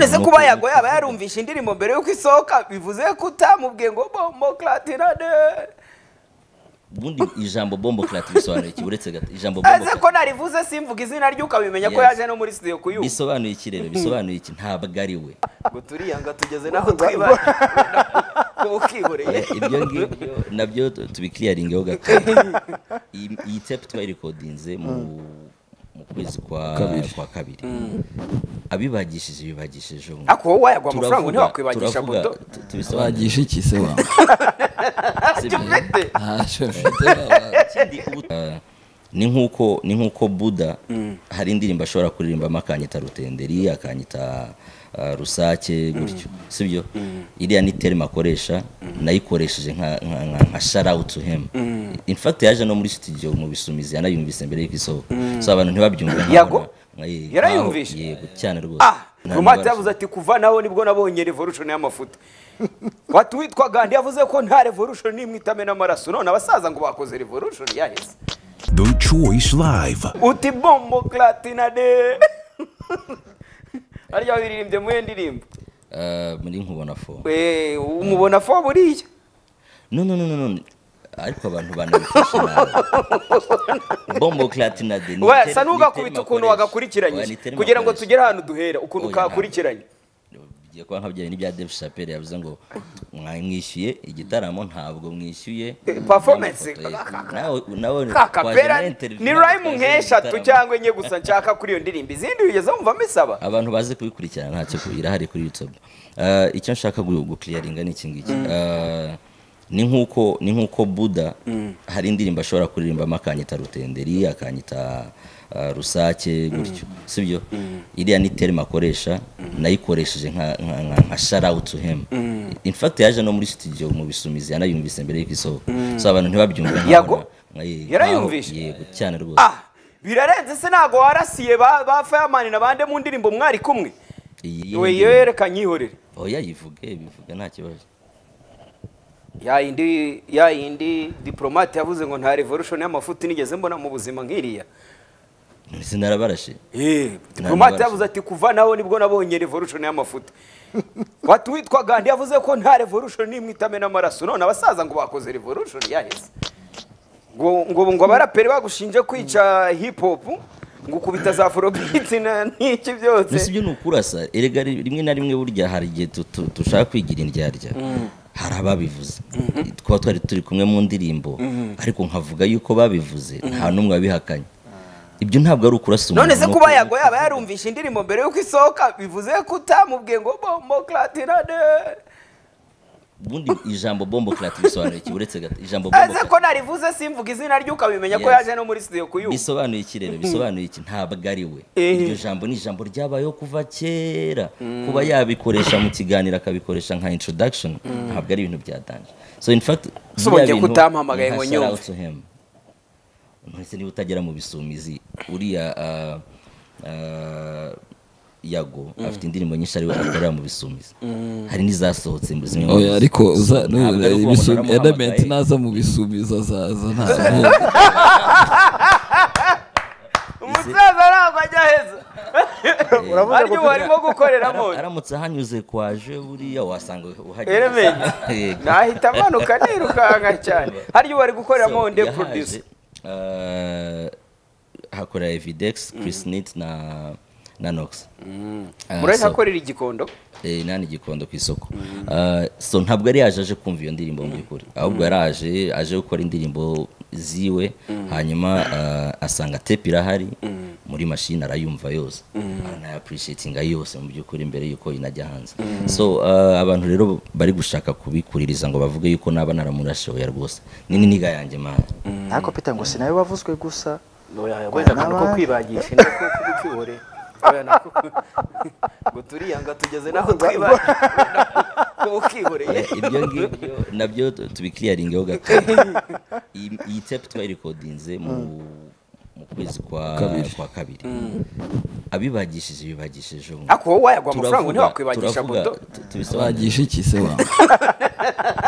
ese kuba yago yaba yarumvishe indirimbo mbere yuko isohoka bivuze ko utamubwiye ngo bombo klatirane ubundi ijambo bombo karate bisobanuye iki uretse gato ijambo bombo aze ko karate narivuze simvuga izina rye ukabimenya ko Yes. yaje no muri studio kuyumva bisobanuye iki rero bisobanuye iki ntabwo ari we ngo turiyanga tugeze n'aho twibagiwe ukihoreye Eh, ibyo ngibyo nabyo tu- tubikiriyaringeho gato iyi iyi tape twayirekodinze mu mu kwezi kwa Kabiri. kwa kabiri abibagishije bibagishije ubu ako wowe wayagwa amafaranga ntiwakwibagisha turavuga moto tu- tubisobanure bagisha iki se wa sibyo? ufite ntacyo mfite wa- Ikindi ubu- Ah, ni nk'uko ni nk'uko buda hari indirimbo ashobora kuririmbamo akanyita rutenderi akanyita ah, rusake gutyo sibyo iriya ni terima akoresha nayikoresheje nka nka- nka- nka sharawutu hemu in fact yaje no muri studio mu bisumizi yanayumvise mbere y'uko isohoka so abantu ntibabyumve nkaho Yago? na- nka- ye- Yarayumvishe? nkaho- yego cyane rwose ah Nta rumata nabasha. yavuze ati kuva naho nibwo nabonye revolution y'amafuta wati witwa gandi yavuze ko nta revolution nimwe itame n'amaraso none abasaza ngo bakoze revolution yaheze The Choice Live. uti bombo klatina de harya wiririmbye muye ndirimbo Ah, muri nkubona fo we umubona fo buriya no no no no no ariko abantu banabifashe nabi bombo clatinade we asa n'ugakubita ukuntu wagakurikiranyije kugira ngo tugere ahantu duhera ukuntu Oya, kakurikiranye tugiye kuba nkabyaye n'ibya Dave Chappelle yavuze ngo mwamwishyuye igitaramo ntabwo mwishyuye Eh, performance, Mwamwifotoye. kaka- nawe nawe kakapera twajyana interview, ni natwe rayime twajyana nk'eshatu igitaramo. cyangwa enye gusa nshaka kuri iyo ndirimbo izindi wigeze wumvamo isaba abantu bazi kubikurikirana ntacyo ku- irahari kuri youtube Eh, icyo nshaka gu- gukliyaringa ni iki ngiki Eh, ni nk'uko ni nk'uko buda hari indirimbo ashobora kuririmbamo akanyita rutenderi akanyita eh, rusake gutyo sibyo iriya ni terima akoresha nayikoresheje nka- nka- nka nka sharawutu hemu in fact yaje no muri studio mu bisumizi yanayumvise mbere y'uko isohoka so abantu ntibabyumve nkaho Yago? na- nka- ye- Yarayumvishe? nkaho- yego cyane rwose ah birarenze se ntabwo warasiye ba ba fireman na bande mu ndirimbo mwari kumwe iyi we iyo yereka nyihorere oya yivuge bivuge nta kibazo ya yindi ya yindi diplomate yavuze ngo nta revolution y'amafuti nigeze mbona mu buzima nk'iriya sinarabarashe Eh, diplomate yavuze ati kuva naho nibwo nabonye revolution y'amafuti wati witwa gandi yavuze ko nta revolution nimwe itame n'amaraso none abasaza ngo bakoze revolution yaheze ngo ngo ngo abaraperi bagushinje kwica hip hop ngo ukubita za afrobeat na n'iki byose mbese ibyo ni ukurasa erega ri- rimwe na rimwe burya hari igihe tu- tu- dushaka kwigira indyarya hari ababivuze twaba twari turi kumwe mu ndirimbo ariko nkavuga yuko babivuze nta n'umwe wabihakanye ibyo ntabwo ari ukurasa umuntu none se ni kuba uku- yago yaba yarumvishe indirimbo mbere yuko isohoka bivuze ko utamubwiye ngo bombo klatirane ubundi ijambo bombo karate bisobanuye iki uretse gato ijambo bombo aze ko karate narivuze simvuga izina rye ukabimenya ko Yes. yaje no muri studio kuyumva bisobanuye iki rero bisobanuye iki ntabwo ari we Eh. iryo jambo ni ijambo ryabayeho kuva kera kuba yabikoresha mu kiganiro akabikoresha nka introduction ntabwo ari ibintu byatanje so in fact So biriya wongeye bintu kutampamagaye ni nka ngo nyumve. shout out to him. nonese niba utagera mu bisumizi uriya ah, ah, yago afite indirimbo nyinshi ariwe akorera mu bisumizi hari n'izasohotse mu zimwe mu oya ariko uza Ntabwo ari uko umuntu aramuhamagaye. edamenti naza mu bisumizo azaza ntazo umusaza ntabwo ajya aheza uravuze aryo ngo ubu arimo gukoreramo aramutse ahanyuze kwaje buriya wasanga uhageze Eremeye. Yego. nahita amanuka nirukanka cyane haryo ubu ari gukoreramo So, onde yahaje, produce eh, hakorera evidex chris nit na na nox Ah, murahita so, akorera igikondo eh, nani gikondo ku isoko Ah, so ntabwo yari yaje aje kumva iyo ndirimbo mu by'ukuri ahubwo yari aje aje gukora indirimbo ziwe hanyuma ah, asanga tepe irahari muri mashini arayumva yose aranayapurishietinga yose mu by'ukuri mbere y'uko inajya hanze so ah, abantu rero bari gushaka kubikuririza ngo bavuge yuko naba naramurashe oya rwose ni n'iniga yanjye mana ariko peter ngo si nawe wavuzwe gusa wenda akantu ko n'abandi. kwibagisha ni ko kubikibore ngo turiyanga tugeze n'aho twibagisha ukihoreye Eh, ibyo ngibyo nabyo tu- tubikiriyaringeho gato iyi iyi tape twayirekodinze mu mu ukwezi kwa Kabiri. kwa kabiri abibagishije bibagishije ubu ariko wowe wayagwa amafaranga Turavuga- ntiwakwibagisha turavuga- budo tu- tubisobanure. bagisha iki se wa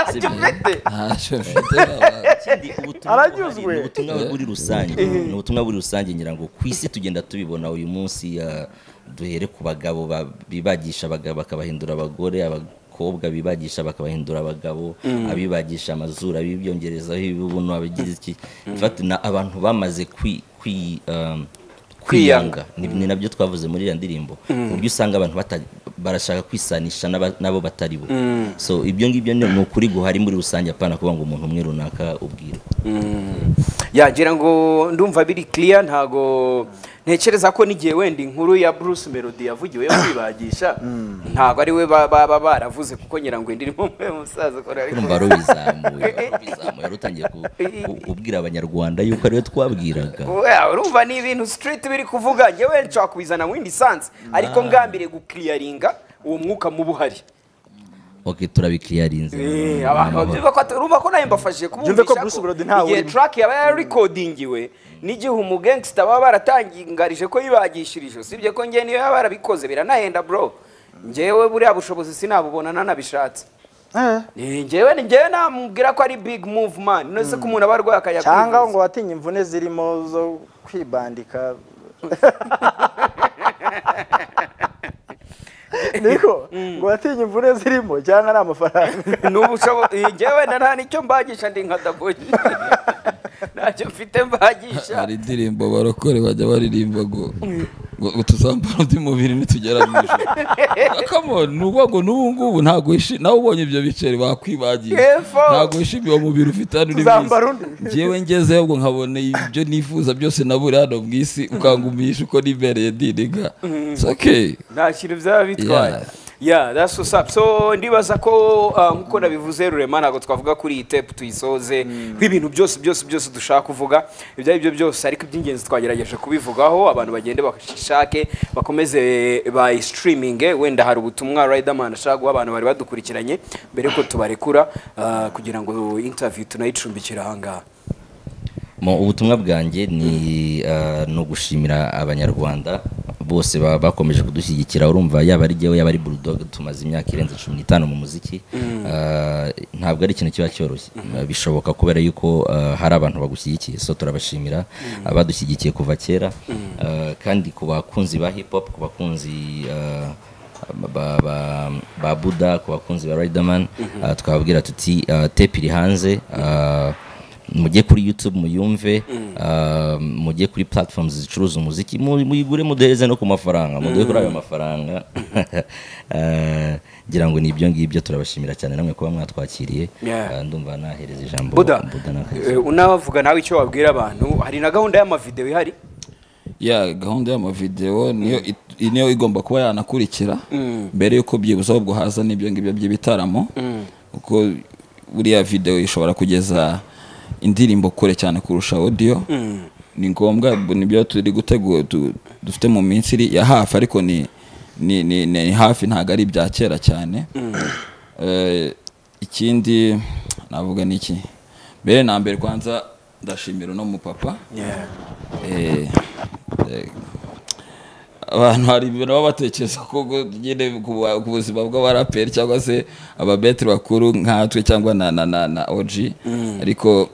Sibyo. ntacyo mfite babazi Ikindi, ubutumwa Aranyuzwe. buhari, ni ubutumwa buri rusange ni ubutumwa buri rusange ngira ngo ku isi tugenda tubibona uyu munsi ah, duhere ku bagabo ba- bibagisha abagabo bakabahindura abagore abakobwa bibagisha bakabahindura abagabo abibagisha amazuru abibyongerezaho ibibuno abigira iki In fact, na abantu bamaze kwi kwi um, kwiyanga ni ni nabyo twavuze muri iriya ndirimbo uburyo usanga abantu bata- barashaka kwisanisha n'aba- n'abo batari bo so ibyo ngibyo ni ni ukuri guhari muri rusange apana kuvuga ngo umuntu umwe runaka ubwirwa yagira ngo ndumva biri kiriya ntago ntekereza ko n'igihe wenda inkuru ya bruce melody yavugiwe yo kwibagisha ntago ari we ba- baba baravuze kuko ngira ngo indi irimo umwe musaza ukora ariko urumva warubizamuye warubizamuye warutangiye ku- ku- kubwira abanyarwanda yuko ariwe twabwiraga Oya, urumva ni ibintu street biri kuvuga njyewe nshobora kubizana mu yindi sansi ariko ngambire gukiriyaringa uwo mwuka muba uhari ok turabikiriyarinze Eh, abantu babyumva ko ati- urumva ko nawe mbafashije Byumve ko kubumvisha Bruce Melody ko ntawe igihe urimo. track yaba yarikodingiwe n'igihe umugangsita baba baratangarije ko yibagishirije usibye ko njye niyo yaba yarabikoze biranahenda bro njyewe buriya bushobozi sinabubona nanabishatse Eh, Eh, njyewe njyewe namubwira ko ari big move man none se ko umuntu aba arwaye akajya cyangwa kwivuza. ngo watinye imvune zirimo zo kwibandika niko ngo watinye imvune zirimo cyangwa ari amafaranga n'ubushobozi njyewe na nta nicyo mbagisha ndi nka daboyi ntacyo mfite mbagisha hari indirimbo barokore bajya baririmba ngo ngo ngo tuzambara undi mubiri nitugera mu ijoro kamoni ni ukuvuga ngo n'ubu ngubu ntabwo wishimye nawe ubonye ibyo biceri bakwibagisha Yefo. ntabwo wishimye uwo mubiri ufite hano uri Tuzambara undi. njyewe ngezeyo ubwo nkabona ibyo nifuza byose nabura hano mu isi ukangumisha uko nibereye diriga It's okay. nta kintu byaba bitwaye Yeah. ya that's what's up so ndibaza ko ah, nk'uko nabivuze rurema ntabwo twavuga kuri iyi tepu tuyisoze nk'ibintu byose byose byose dushaka kuvuga ibyo ari byo byose ariko iby'ingenzi twagerageje kubivugaho abantu bagende bashake bakomeze bayisitiriminge wenda hari ubutumwa riderman ashaka guha abantu bari badukurikiranye mbere yuko tubarekura ah, kugira ngo interview tunayicumbikire ahangaha Mu ubutumwa bwanjye ni eh, ni ugushimira abanyarwanda bose ba- bakomeje kudushyigikira urumva yaba ari jyewe yaba ari bulldog tumaze imyaka irenze cumi n'itanu mu muziki Eh, ntabwo ari ikintu kiba cyoroshye Eh, bishoboka kubera yuko eh, hari abantu bagushyigikiye so turabashimira abadushyigikiye kuva kera Eh, kandi ku bakunzi ba hip hop ku bakunzi eh, ba, ba, ba buda ku bakunzi ba riderman uh, twababwira tuti uh, tepe iri hanze uh, mujye kuri youtube muyumve uh, mujye kuri platforms zicuruza umuziki mu- muyigure muduhereze no ku mafaranga muduhe kuri ayo mafaranga Uh, ngira ngo ni ibyo ngibyo turabashimira cyane namwe kuba mwatwakiriye Yeah. Uh, ndumva nahereza ijambo buda na Kayisa. eh, unavuga nawe icyo wabwira abantu hari na gahunda y'amavideo ihari ya gahunda y'amavidewo niyo it- niyo igomba kuba yanakurikira mbere y'uko byibuze ahubwo haza n'ibyo ngibyo by'ibitaramo kuko buriya videwo ishobora kugeza indirimbo kure cyane kurusha audio ni ngombwa bu- nibyo turi gutegura du- dufite mu minsi iri ya hafi ariko ni ni, ni, ni hafi ntabwo ari ibya kera cyane Eh, ikindi navuga ni iki mbere na mbere kwanza ndashimira uno mupapa Eh, eh, abantu hari ibintu baba batekereza ko ngo nyine ku ba- ku buzima bw'abaraperi cyangwa se ababeteri bakuru nkatwe cyangwa na na na, na oji ariko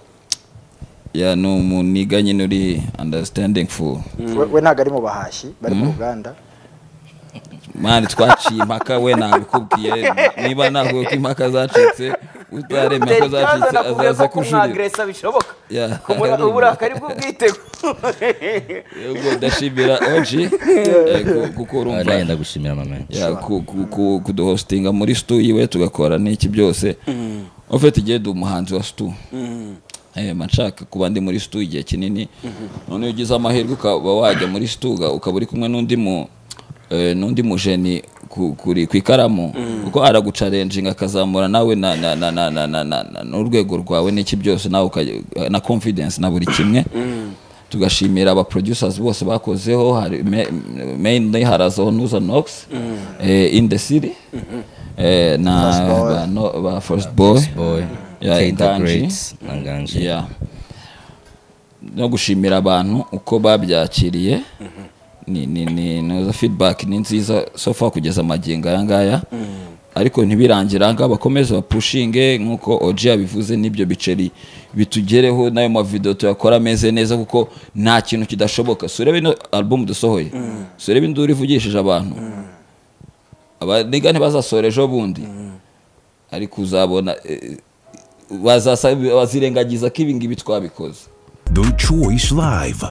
ya ni umuniga nyine uri understanding for we we ntabwo ari mu bahashi bari mu ruganda mani twaciye impaka we nabikubwiye niba navuga ko impaka zacitse utaremera ko zacitse Terikaza nakubwiye azaza ko kujuririra kumwagresa bishoboka Yeah. Kumura- uburakari bw'ubwitego Yego, ndashimira oji eh, ku- kuko Ah, urumva nanjye ndagushimira mama ya ku- ku- ku- kuduhostinga muri stu yiwe tugakora n'iki byose ufite igihe ndi umuhanzi wa stu Ehema, nshaka kuba ndi muri stu igihe kinini none iyo ugize amahirwe ukaba wajya muri stu uga- ukaba uri kumwe n'undi mu eh, n'undi mujeni ku- kuri ku ikaramu kuko aragucarenjinga akazamura nawe na- na- na- na- na- na- na- na- n'urwego rwawe n'iki byose nawe ukajya- na confidence na buri kimwe tugashimira aba producers bose bakozeho hari me- mainly harazaho nuza nox eh, in the city eh, na First Boy. ba, no, ba first boy boy ya Kay the Inganji. Great, na Nganji. Yeah. no gushimira abantu uko babyakiriye ni ni ni noza feedback ni nziza so far kugeza magingo aya ngaya ariko ntibirangira ngaha bakomeze bapushinge nk'uko oji yabivuze n'ibyo biceri bitugereho n'ayo mavidewo tuyakora ameze neza kuko nta kintu kidashoboka surebe ino album dusohoye surebe induru ivugishije abantu abaniga ntibazasora ejo bundi ariko uzabona eh, bazasa- bazirengagiza ko ibi ngibi twabikoze The Choice Live.